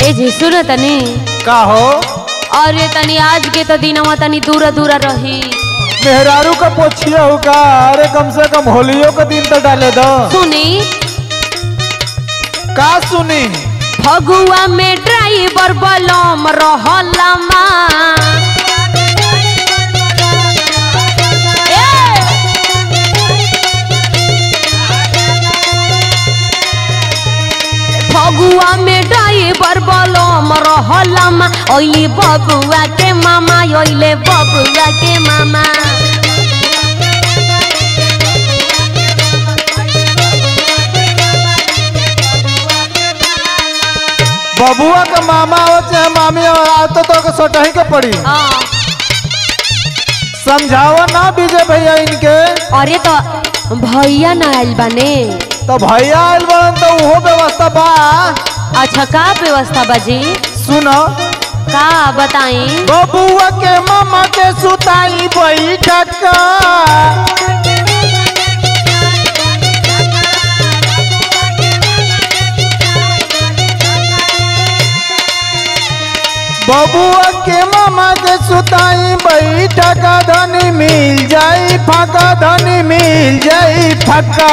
ए जी सुनो तनी का हो अरे तनी आज के तो दिनवा तनी दूर दूर रही मेहरारू का पोछिया हो का अरे कम से कम होलियो का दिन तो डाले दो सुनी का सुनी फगुआ में ड्राइवर बलम रहलमा ए! फगुआ में ड्राइवर बलम रहलमा ओइली बबुआ के मामा ओइले बबुआ के मामा बबुआ का मामा हो चाहे मामी हो आज तो तो सोटही के पड़ी हाँ समझावा ना विजय भैया इनके अरे तो भैया ना आइल बाने तो भैया आइल बड़न तो उहो व्यवस्था बा अच्छा का व्यवस्था बाजी सुनो का बताई बबुआ के मामा के सुताई बैठक बबुआ के मामा के सुताई बैठक धनी मिल जाई फका धनी मिल जाई फका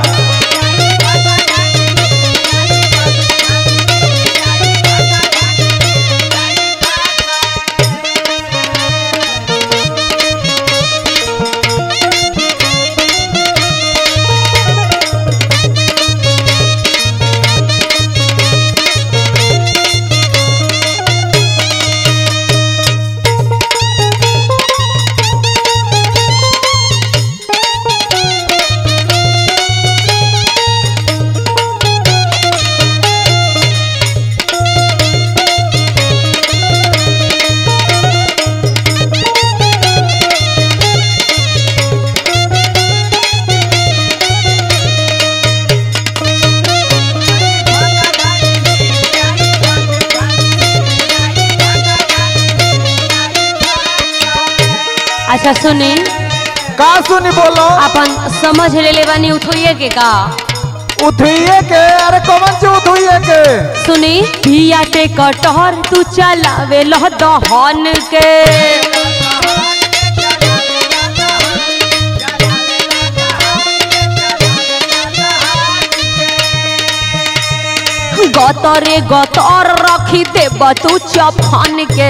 अच्छा सुनी का सुनी बोलो अपन समझ ले ले बानी उठोइए के का उठिए के अरे कौन से उठिए के सुनी भिया के कटहर तू चलावे लह दहन के गतरे गतर रखी देब तू चफन के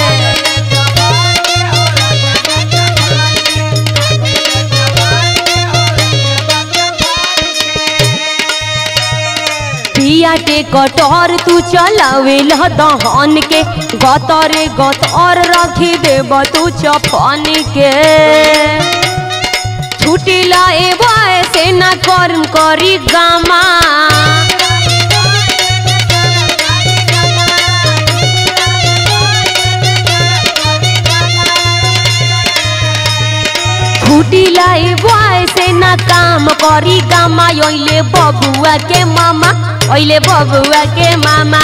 भिया के कटहर तू चलावे लह दहन के गतरे गतर रखी देब तू चफन के छुट्टी लाए से ना कर्म करी गामा छुट्टी लाई से ना काम करी गामा ओइले बबुआ के मामा ओइले बबुआ के मामा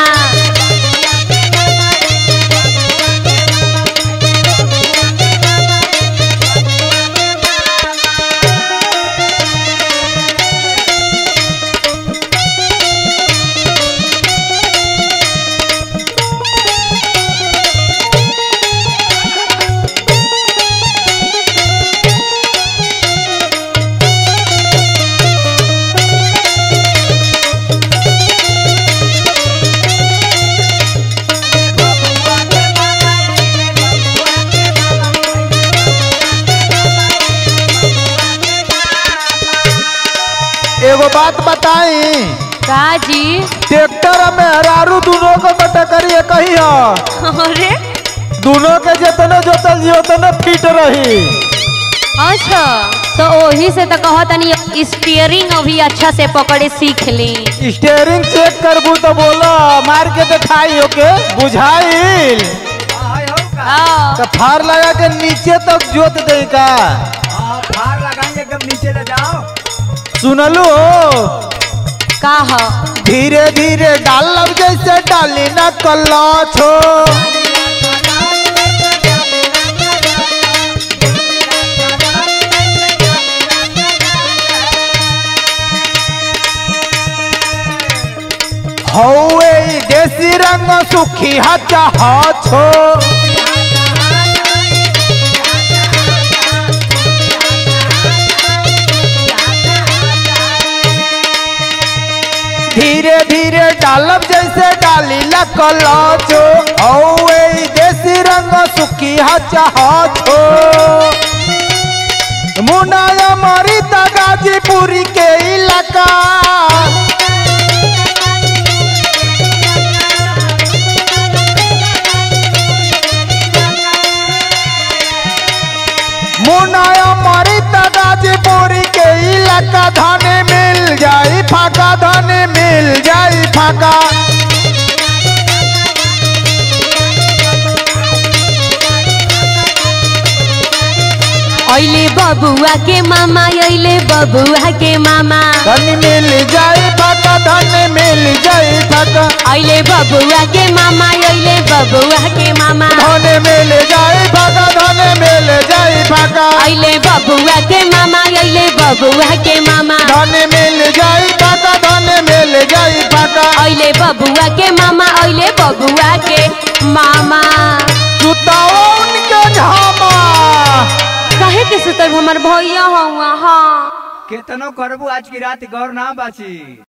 एगो बात बताई का जी ट्रैक्टर में हरारू दोनों को टकरिए कही हो अरे दोनों के जितने जोतल जी उतने फिट रही अच्छा तो वही से तो कहो तनी स्टीयरिंग अभी अच्छा से पकड़े सीख ली स्टेयरिंग चेक करबू तो बोलो मार के दिखाई ओके बुझाइल हाँ। तो फार लगा के नीचे तक जोत दे का फार लगाएंगे एकदम नीचे ले जाओ सुनलू का ह धीरे धीरे डालब जैसे डाली न कल्ला छो हौवे ई देसी रंग सुखी हचा हाछो धीरे धीरे डालब जैसे डाली लकलाचो हौवे ई देसी रंग सुखी हचा हाछो मुनाया मारी ता गाजीपुरी के इलाका मुनाया मारी ता गाजीपुरी के इलाका धाने मिल जाई फाका धाने मिल जाई फाका अइले बबुआ के मामा अइले बबुआ के मामा धन मिल जाई फाका धाने मिल जाई फाका अइले बबुआ के मामा अइले बबुआ के मामा धाने मिल जाई फाका धाने मिल जाई फाका अइले बबुआ के मामा अइले बबुआ के मामा धन मिल जाई फाका धन मिल जाई फाका अइले बबुआ के मामा अइले बबुआ के मामा सुताओ उनके झामा कहे के सुतर हमर भैया हुआ हाँ केतनो करबू आज की रात गौर ना बाची